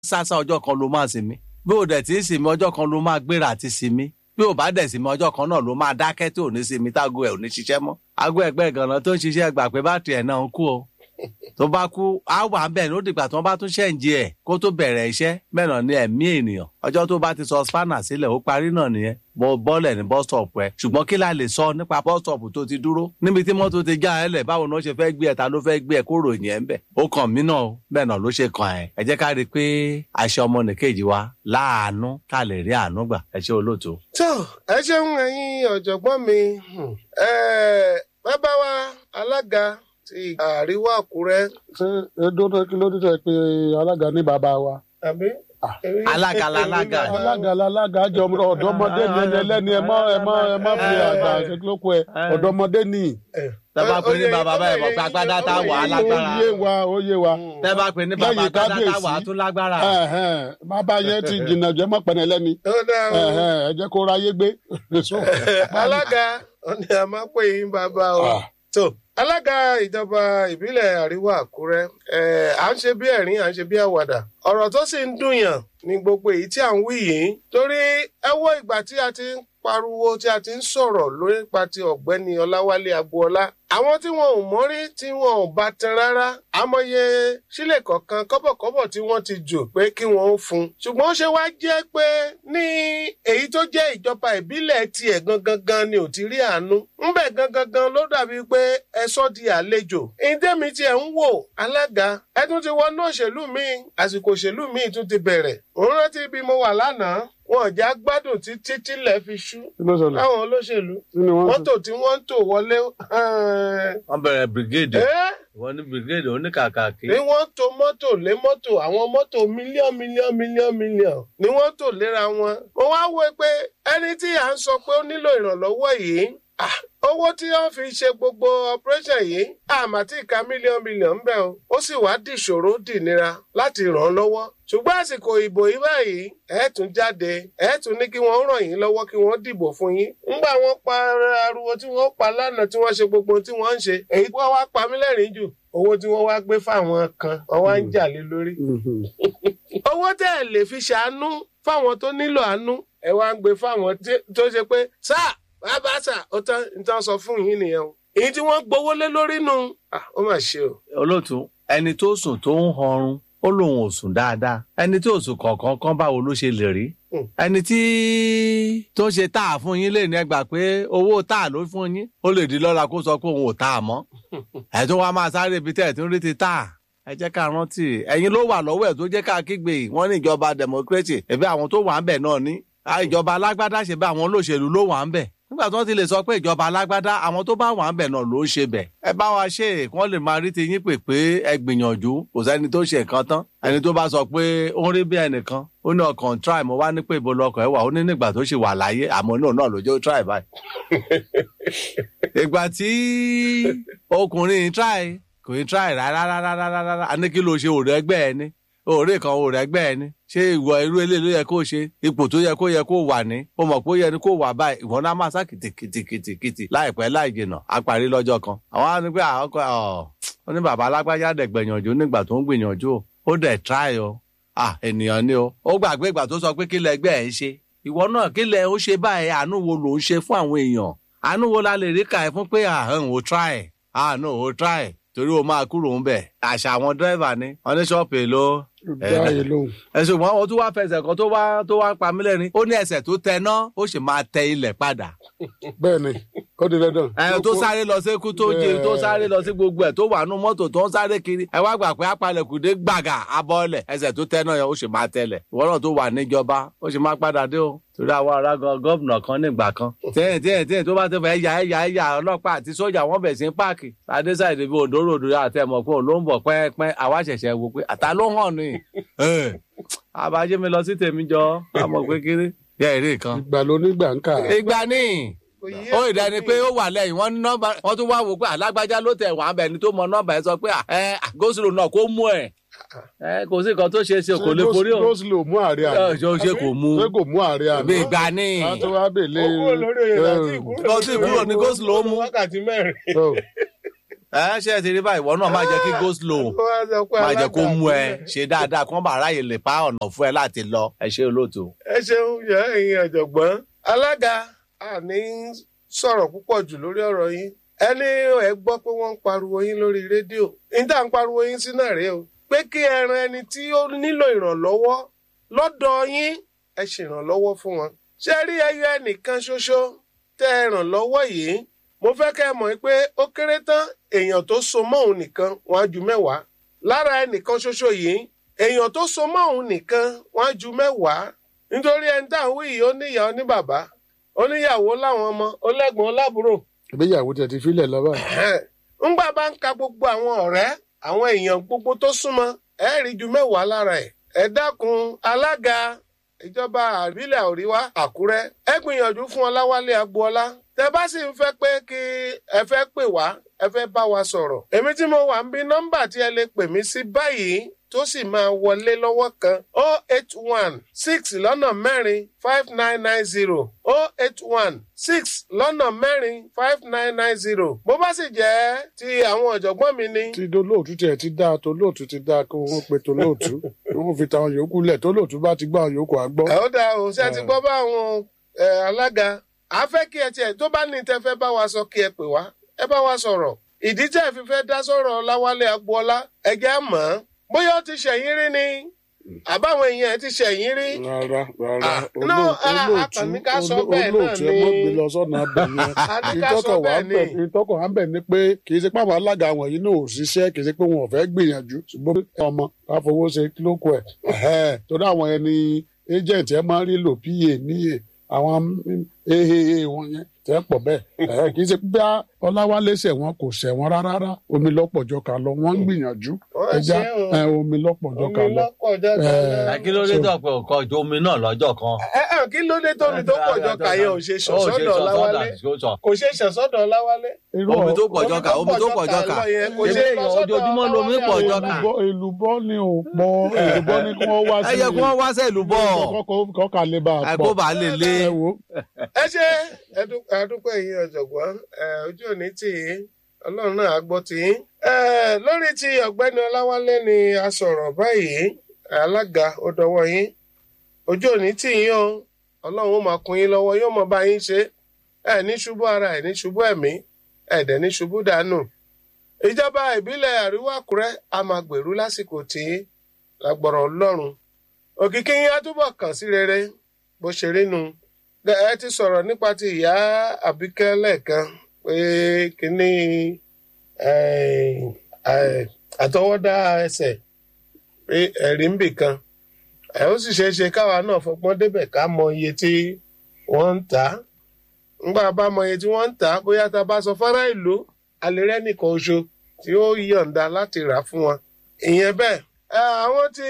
sásá ọjọ́ kan ló máa sinmi bí ò dẹ̀ tí ń sinmi ọjọ́ kan ló máa gbéra àti sinmi bí ò bá dẹ̀ sinmi ọjọ́ kan náà ló máa dákẹ́ tí ò ní sinmi tágo ẹ̀ ò ní ṣiṣẹ́ mọ́ ago ẹgbẹ́ ìgànnà tó ń ṣiṣẹ́ gbà pé bátìrì ẹ̀ náà ń kú o tó bá kú á wà bẹ́ẹ̀ ní ó dìgbà tó bá tún ṣẹ̀ǹjì ẹ̀ kó tó bẹ̀rẹ̀ iṣẹ́ bẹ́ẹ̀ náà ní ẹ̀mí ènìyàn ọjọ́ tó bá ti sọ spanner sílẹ̀ ó parí náà nìyẹn mo bọ́lẹ̀ ní bus stop ẹ̀ ṣùgbọ́n kí la lè sọ nípa bus stop tó ti dúró níbi tí mọ́tò ti já ẹ lẹ̀ báwo ni wọ́n ṣe fẹ́ gbé ẹ̀ ta ló fẹ́ gbé ẹ̀ kó ròyìn ẹ̀ ń bẹ̀ ó kàn mí náà o bẹ́ẹ̀ náà ló ṣe kàn ẹ̀ ẹ jẹ́ ká rí i pé àṣẹ ọmọ nìkejì wa láàánú ká lè rí àánú gbà ẹ ṣe olóòtú. tó ẹ ṣeun ẹ̀yin ọ̀jọ̀gbọ́n mi bàbá wa alága ti àríwá àkúrẹ́. ṣé edodo kí ló dé tẹ pé alága ní bàbá wa. àbí. alága lalága. alága lalága jọ ọ̀dọ́mọdé ni ẹni ẹlẹ́ni ẹ má ẹ má ẹ má fi àgbà ṣèkìlókù ẹ ọ̀dọ́mọdé ni. tẹ́ bá pè ní bàbá báyìí mọ̀ pé agbádá tá wà á lágbára. ó yé wa ó yé wa. tẹ́ bá pè ní bàbá Lẹ́yìn agbádá tá kábíyèsí. wà á tún lágbára. Ẹ̀hẹ́n, bàbá yẹn ti jìnnà jẹ́ mọ́ pẹ̀lẹ́ lẹ́ni. ó dáa o. Ẹ̀hẹ́n, ẹ jẹ́ kó ráyé gbé. alága ó ní a máa pè yín bàbá o. Ah. tó alága ìjọba ìbílẹ̀ àríwá àkúrẹ́ ẹ̀, à ń ṣe bí ẹ̀rín à ń ṣe bí àwàdà ọ̀rọ̀ tó sì ń dùnyàn ní gbogbo èyí tí à ń wí yìí torí ẹ wo ìgbà tí a ti ń pariwo tí a ti ń sọ̀rọ̀ lórí nípa ti ọ̀gbẹ́ni ọláwálé agboola àwọn tí wọn ò mọ́rí tí wọn ò bá tan rárá àmọye sílẹ̀ kọ̀ọ̀kan kọ́bọ̀kọ́bọ̀ tí wọ́n ti jù pé kí wọ́n ó fún un ṣùgbọ́n ó ṣe wá jẹ́ pé ní èyí tó jẹ́ ìjọba ìbílẹ̀ tiẹ̀ gangan gan ni ò ti rí àánú ńbẹ̀ gangan gan ló dàbí pé ẹ sọ́ di àlejò ìdẹ́mi tiẹ̀ ń wò alága ẹ tún ti wọnú òṣèlú míì àsìkò òṣèlú míì tún ti bẹ̀rẹ̀ òun rántí bí mo wà lánàá wọn ò já gbádùn títí tílẹ̀ fi ṣú kí ló ṣẹlẹ̀ láwọn olóṣèlú kí ni wọ́n ṣe. mọ́tò tí wọ́n ń tò wọlé wọ́n bẹ̀rẹ̀ brigade ẹ́ wọ́n ní brigade oníkàkàkí. ni wọ́n to mọ́tò lé mọ́tò àwọn mọ́tò mílíọ̀n mílíọ̀n mílíọ̀n mílíọ̀n ni wọ́n tò léra wọn. mo wá wò pé ẹni tí à ń sọ pé ó nílò ìrànlọ́wọ́ yìí ah, owó tí wọ́n fi ṣe gbogbo operation yìí àmà tí ìka mílíọ̀n mílíọ̀n ń bẹ̀ o ó sì wá dìṣòro dìnira láti ràn án lọ́wọ́ ṣùgbọ́n àsìkò ìbò yìí báyìí ẹ tún jáde ẹ tún ní kí wọ́n ràn yín lọ́wọ́ kí wọ́n dìbò fún yín ńgbà wọ́n pa ariwo tí wọ́n pa lánàá tí wọ́n ṣe gbogbo tí wọ́n ń ṣe èyí tí wọ́n wá pa mí lẹ́rìn jù owó tí wọ́n wá gbé fáwọn kan wọ́n wá ń jà lé lórí Mhm. owó tẹ́ ẹ lè fi ṣàánú fáwọn tó nílò àánú ẹ wá ń gbé fáwọn tí- tó ṣe pé sáà bàbá sà ó tán ní tán sọ fún yín nìyẹn o èyí tí wọ́n gbowó lé lórí nù Ah, ó mà ṣe o. olóòtú ẹni tó sùn tó ń họrun ó lóun ò sùn dáadáa ẹni tí ò sùn kọ̀ọ̀kan kan báwo ló ṣe lè rí Hmm. ẹni tí tó ṣe tá a fún yín lè ní ẹgbà pé owó tá a ló fún yín ó lè di lọ́la kó sọ pé òun ò tá a mọ́ ẹ̀ tó wá máa sáré ibi tẹ́ ẹ̀ tó ń rí ti tá a ẹ jẹ́ ká rántí ẹ̀yin ló wà lọ́wọ́ ẹ̀ tó jẹ́ ká kígbe yìí wọ́n ní ìjọba democracy ẹ̀bí àwọn tó wà ń bẹ̀ náà ní Ah, ìjọba alágbádá ṣe bẹ́ẹ̀ àwọn olóṣèlú ló wà ń bẹ̀ nígbà tí wọ́n ti lè sọ pé ìjọba alágbádá àwọn tó bá wà ń bẹ̀ náà ló ń ṣe bẹ̀ ẹ bá wa ṣe é kí wọ́n lè máa rí ti yín pè pé ẹ gbìyànjú kò sẹ́ni tó ṣe nǹkan tán ẹni tó bá sọ pé ó ń rí bí ẹnìkan ó ní ọkàn try mo wá ní pé ibo lọkọ̀ ẹ wà ó ní nígbà tó ṣe wà láyé àmọ́ náà náà ló jẹ́ ó try báyìí. ìgbà tí ọkùnrin try kò ní try rárá rárá rárá rárá a ní kí ló ṣe òrẹ́ ẹgbẹ́ ẹ ní òré kan òrẹ́ ẹgbẹ́ ẹ ní ṣé ìwọ irú eléyìí ló yẹ kó ṣe ipò tó yẹ kó yẹ kó wà ní ó mọ̀ pé ó yẹ ni kó wà báyìí ìwọ náà máa sá kìtìkìtìkìtì láìpẹ́ láì jìnà á parí lọ́jọ́ kan àwọn á ní pé àwọn ọkọ ọ̀ ó ní bàbá alágbájá dẹ̀ gbìyànjú nígbà tó ń gbìyànjú o ó dẹ̀ try o ah ènìyàn ni o ó gbàgbé ìgbà tó sọ pé kí lẹ ẹgbẹ́ ẹ̀ ń ṣe ìwọ náà kí lẹ ó ṣe báyìí àánú wo ló ń ṣe fún àwọn èèyàn àánú wo la lè rí kà ẹ́ fún pé àhán ò try àánú ò try torí o máa kúrò ń bẹ̀ àṣà àwọn dírẹ́fà ni wọ́n ní ṣọ́ọ̀pù èlò dá yìí lóhùn. ẹ̀sùn wọn ó tún wá fẹsẹ̀ kan tó wá tó wá pa mí lẹ́rìn ó ní ẹsẹ̀ tó tẹ ná ó sì máa tẹ ilẹ̀ padà bẹ́ẹ̀ ni ó di dandan. ẹ tó sáré lọ sí kú tó jẹ tó sáré lọ sí gbogbo ẹ tó wà nù mọ́tò tó ń sáré kiri ẹ wá gbà pé apalẹ̀kùdé gbàgà abọ́ọ̀lẹ̀ ẹsẹ̀ tó tẹ́ náà yẹn ó sì máa tẹ̀lẹ̀ ìwọ náà tó wà níjọba ó sì máa padà dé o torí àwọn ará gan gọ́vnà kan nígbà kan tíyẹn tíyẹn tíyẹn tó bá tó fẹ́ ya ẹ̀yà ẹ̀yà ọlọ́pàá àti sójà wọ́n bẹ̀ sí páàkì adéṣàìdè bíi òǹdó ròdò àti ẹ̀mọ̀ pé òun ló ń bọ̀ pẹ́ẹ́pẹ́ àwa ṣẹ̀ṣẹ̀ wò pé àtà ló hàn ní àbájẹ́ mi lọ sí tèmi jọ àmọ̀ pé kiri yẹ èrè kan ìgbà ló nígbà ń kà. ìgbà ní Kò yé ó ìdáni pé ó wà lẹ́yìn wọ́n ní nọ́mbà wọ́n tún wá wò pé alágbájá ló tẹ̀ wọ́n abẹ́ni tó mọ nọ́mbà ẹ̀ sọ pé ẹ àgóṣìlò náà kó mú ẹ̀ ẹ kò sí nǹkan tó ṣe é ṣe kò lè borí o Rosely ò mú àárẹ̀ ẹ àná. ṣe ó ṣe kò mú ṣé kò mú àárẹ̀ àná. bí ìgbà ní a tó wá bèlè. owó olórí oyè láti ìkúrò Lọ sí ìkúrò ní Go Slow mú. wákàtí mẹ́rin. ẹ ṣe ti rí báyìí ìwọ náà máa jẹ kí go slow Ó wá sọ pé máa jẹ kó alága mú ẹ ìbílẹ̀. ṣe dáadáa kí wọn bá ráyè lè pa ọ̀nà fún ẹ láti lọ ẹ ṣe olóòtú. ẹ ṣeun yẹ ẹ̀yin ọ̀jọ̀gbọ́n alága àní sọ̀rọ̀ púpọ̀ jù lórí ọ̀rọ̀ yín ẹni ẹ gbọ́ pé wọ́n ń pariwo yín lórí rédíò níta ń pariwo yín sí náà rèé o pé kí ẹ ran ẹni tí ó nílò ìrànlọ́wọ́ lọ́dọ̀ yín ẹ ṣèrànlọ́wọ́ fún wọn ṣé rí ẹyọ ẹnìkan ṣoṣo tẹ́ ẹ ràn lọ́wọ́ yìí mo fẹ́ kẹ́ ẹ mọ̀ pé ó kéré tán èèyàn tó so mọ́ òun nìkan wọ́n á ju mẹ́wàá lára ẹnìkan ṣoṣo yìí èèyàn tó so mọ́ òun nìkan wọ́n á ju mẹ́wàá nítorí ẹni tá à ń wí yìí ó níyàá ó ní bàbá ó níyàwó láwọn ọmọ ó lẹ́gbọ̀n ó lábúrò ìgbéyàwó tẹ̀ ti filẹ̀ lọ́wọ́ ńgbà bá ń ka gbogbo àwọn ọ̀rẹ́ àwọn èèyàn gbogbo tó súnmọ́ ẹ rí ju mẹ́wàá lára ẹ̀ ẹ dákun alága ìjọba àbílẹ̀ àríwá àkúrẹ́ ẹ gbìyànjú fún ọláwálé agboola tẹ bá sì ń fẹ́ pé kí ẹ fẹ́ pè wá ẹ fẹ́ bá wa sọ̀rọ̀ èmi tí mo wà ń bí nọ́mbà tí ẹ lè pè mí sí báyìí tó sì máa wọlé lọ́wọ́ kan o eight one six lọ́nà mẹ́rin five nine nine zero o eight one six lọ́nà mẹ́rin five nine nine zero bó bá sì jẹ́ ti àwọn ọ̀jọ̀gbọ́n mi ní. tí dolóòtú tiẹ̀ ti dáa tolóòtú ti dáa kí wọ́n pe tolóòtú kí wọ́n fi tàwọn yòókù lẹ̀ tolóòtú bá ti gbọ́ àwọn yòókù àgbọ́. ẹ ó dáa o ṣé ẹ ti gbọ́ bá àwọn ẹ, alága a fẹ́ kí ẹ tiẹ̀ tó bá ní tẹ fẹ́ bá wa sọ kí ẹ pè wá ẹ bá wa sọ̀rọ̀ ìdí tẹ́ ẹ fi fẹ́ dá sọ̀rọ̀ láwálé agboola ẹgẹ́ àmọ́ bóyá ó ti ṣẹ̀yìn rí ni àbáwọn èèyàn ẹ ti ṣẹ̀yìn rí. rárá rárá Ah, no, ah, olóòtú akànnì ká sọ bẹ́ẹ̀ náà olóòtú ẹ mọ́ ni. gbé lọ sọ́nà abẹ A ní yẹn ká sọ ìtọ́kọ̀ wà bẹ́ẹ̀ ń bẹ̀ ni. ìtọ́kọ̀ wà ń bẹ̀ ni pé kì í ṣe pé àwọn alága wọ̀nyí náà ò ṣiṣẹ́ kì í ṣe pé wọn ò fẹ́ gbìyànjú ṣùgbọ́n ọmọ ká fowó ṣe kílókù ẹ̀ ẹ̀hẹ́, torí àwọn ẹni agent ẹ máa ń rí lò pa níyè àwọn aaa wọn yẹn tẹ́ pọ̀ bẹ́ẹ̀ ẹ̀hẹ́, kì í ṣe pé ọláwálé ṣẹ̀ wọn kò ṣẹ̀ wọn rárá rárá omi lọ́pọ̀jọ́ ká lọ wọ́n ń gbìyànjú Wọ́n ẹja ṣe o. ẹ, omi lọ́pọ̀jọ́ ká omi lọ. lọ́pọ̀ jọjọ Eh, lọ. kí ló dé tó pé òkò ju omi náà lọ́jọ́ kan. ẹ ẹ kí ló dé tómi tó pọ̀ jọ kàyẹ ò ṣe ṣọ̀sọ́dọ̀ láwálé kò ṣe ṣọ̀sọ́dọ̀ láwálé. irú omi tó ọ̀- pọ̀ jọ kà omi tó pọ̀ jọ kà. lọ yẹn kò Ṣé ṣe èèyàn lọ sọ́dọ̀ ojoojúmọ́ lomi pọ̀ jọ kà? èlùbọ́ èlùbọ́ ni ò pọ̀ èlùbọ́ ni kí wọ́n wá sí ẹ yẹ kí wọ́n wá sẹ́ẹ̀lú bọ̀ kọ́kọ́ kọ́kà lè bá a àgbo pọ̀ bá lè lé. ẹ wo ẹ ṣe ẹdú- adúpẹ́ yìí ọ̀jọ̀gbọ́n ẹ, ojú òní tì í ọlọ́run náà á gbọ́ tì í. Ẹ, lórí ti ọ̀gbẹ́ni ọláwálé ni a sọ̀rọ̀ báyìí alága ó dọwọ́ yín ojú òní tì yín o ọlọ́run ó máa kún yín lọ́wọ́ yóò mọ bá yín ṣe ẹ ní ṣubú ara ẹ ní ṣubú ẹ̀mí ẹ dẹ̀ ní ṣubú dànù. ìjọba ìbílẹ̀ àríwá àkúrẹ́ a máa gbèrú lásìkò tí lágbọ̀rọ̀ ọlọ́run òkìkí yín á túbọ̀ kàn sí rere bó ṣe rí nu ẹ ti sọ̀rọ̀ nípa ti ìyá àbíkẹ́ lẹ́ẹ̀kan pé kínní eh, eh, àtọwọ́dá ẹsẹ̀ pé ẹ̀rí ń bì kan ẹ ó sì ṣeé ṣe káwa náà fọgbọ́n débẹ̀ ká mọ iye tí wọ́n ń tà á ńgbà bá mọ iye tí wọ́n ń tà á bóyá tá a bá sọ fárá ìlú alẹ́rẹ́ nìkan oṣù tí ó yọ̀ǹda láti rà á fún wọn ìyẹn bẹ́ẹ̀ Eh, àwọn tí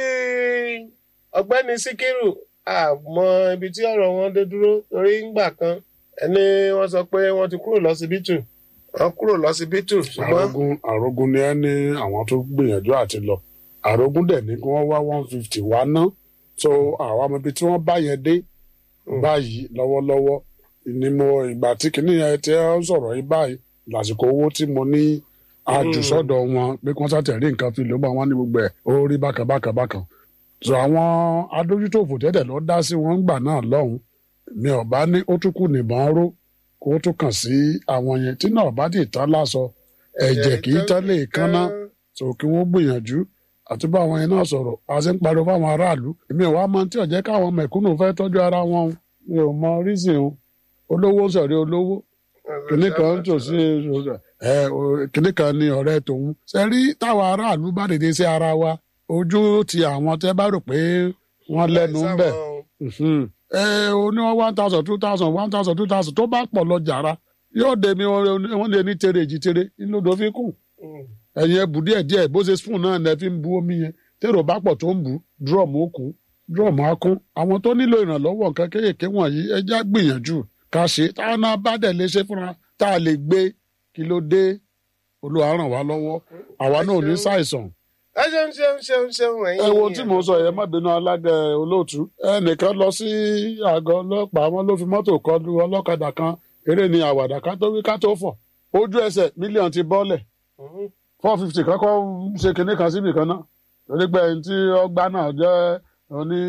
ọ̀gbẹ́ni síkírù àmọ́ ibi tí ọ̀rọ̀ wọn dé dúró torí ńgbà kan ẹni wọ́n sọ pé wọ́n ti kúrò lọ́sibítù wọ́n kúrò lọ́sibítù ṣùgbọ́n àrógún àrógún ni ẹ ní àwọn tó gbìyànjú àti lọ àrógún dẹ̀ ní kí wọ́n wá one fifty wá ná so àwọn ọmọ ibi tí wọ́n bá yẹn dé báyìí lọ́wọ́lọ́wọ́ ni mo ìgbà tí kìnìún yẹn ti ń sọ̀rọ̀ yìí báyìí lásìkò owó tí mo ní àjùsọ̀dọ̀ wọn pé kí wọ́n sàtẹ̀rí nǹkan fi ló bá wọn ní gbogbo ẹ̀ ó rí bákan bákan bákan so àwọn adójútòfò tẹ́tẹ̀ lọ dá sí wọn gbà náà lọ́hùn mi ò bá ní ó tún kù nìbọn ró kó tún kàn sí àwọn yẹn tí náà bá dì tán lásọ ẹ̀jẹ̀ kì í tán lè kánná so kí wọ́n gbìyànjú àti bá àwọn yẹn náà sọ̀rọ̀ a ṣe ń pariwo fáwọn aráàlú èmi ò wá mọ tí ò jẹ́ káwọn mẹ̀kúnnù fẹ́ tọ́jú ara wọn o. mi ò mọ rísìn o olówó sọ̀rí olówó kìnní kan tó sí ẹ o- kìnní kan ní ọ̀rẹ́ tòun ṣe rí táwọn aráàlú bá dìde sí ara wa ojú ti àwọn tẹ́ bá rò pé wọ́n lẹ́nu ń bẹ̀ Mhm. ẹ o ní wọn one thousand two thousand one thousand two thousand tó bá pọ̀ lọ jàrá yóò dé mi wọn lè ní tere èjì tere inú odò fi kù ẹ̀yin ẹ bù díẹ̀ díẹ̀ bó ṣe spoon náà lẹ fi ń bu omi yẹn tèrò bá pọ̀ tó ń bù drum ó kún drum á kún àwọn tó nílò ìrànlọ́wọ́ nǹkan kéékèèké wọ̀nyí ẹ já gbìyànjú ká ṣe táwọn náà bá dẹ̀ lè ṣe fúnra tá a lè gbé kí ló dé Olúwa ràn wá lọ́wọ́ àwa náà ò ní ṣàìsàn ẹ ṣeun ṣeun ṣeun ṣeun ẹ̀yin ẹ wo tí mò ń sọ yẹn má bínú alága olóòtú ẹnìkan lọ sí àgọ́ ọlọ́pàá wọn ló fi mọ́tò kọlu ọlọ́kadà kan eré ni àwàdà ká tó wí ká tó fọ̀ ojú ẹsẹ̀ mílíọ̀nù ti bọ́lẹ̀ Mhm. four fifty kọ́kọ́ ṣe kinní kan síbì kan náà torí pé ẹni tí ọgbà náà jẹ́ oní